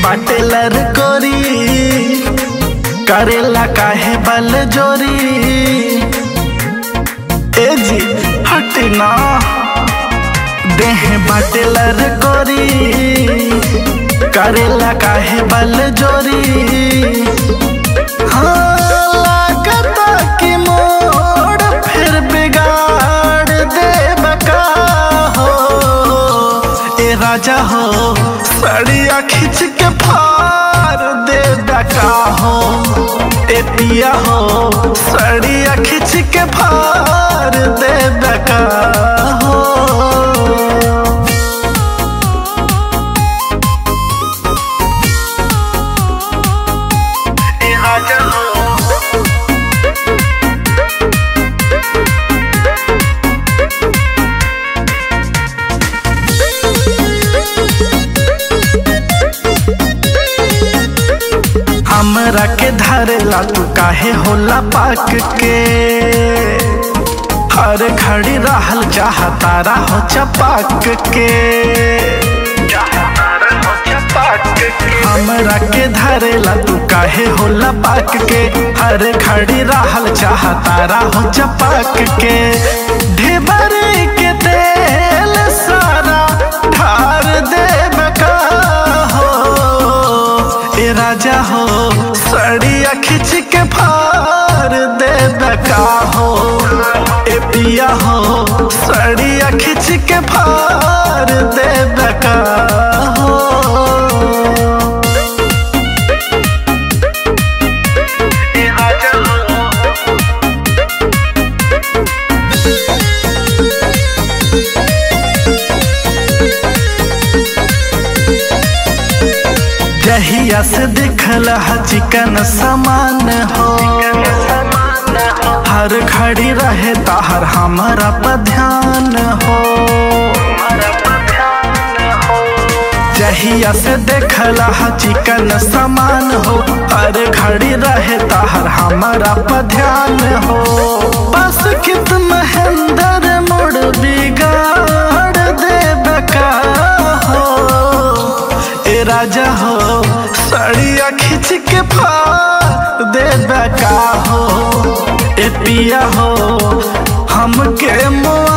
बाटे लरकोरी करेला काहे बल जोरी ए जी हटना देह बाटे लरकोरी करेला काहे बल जोरी हाँ लागता कि मोड़ फिर बिगाड़ देब का हो ए राजा हो सड़िया खींच के फाड़ दे का हो ए पिया हो सड़िया खींच के फाड़ दे का हो ए राजा हो हमरा के धरेला तू काहे होला पाक के हर घड़ी रहल चाहतारा हो चपाक के हमरा के धरेला तू काहे होला पाक के हर घड़ी रहल चाहतारा हो चपाक के ढेबरे के तेल सारा ढार देब का हो ए राजा हो सड़िया खींच के फाड़ दे का हो ए पिया हो सड़िया खींच के फाड़ दे का हो ए राजा हो जहिया से दिखल ह चिकन समान हो हर घड़ी रहे ताहर हमारा पर ध्यान हो जहिया से देखल ह चिकन समान हो हर घड़ी रहे ताहर हमारा पर ध्यान हो बस कित महेंद्र मोड़ बिगाड़ देब का हो ए राजा हो सड़िया खींच के फाड़ दे का हो ए पिया हो हमके मुआ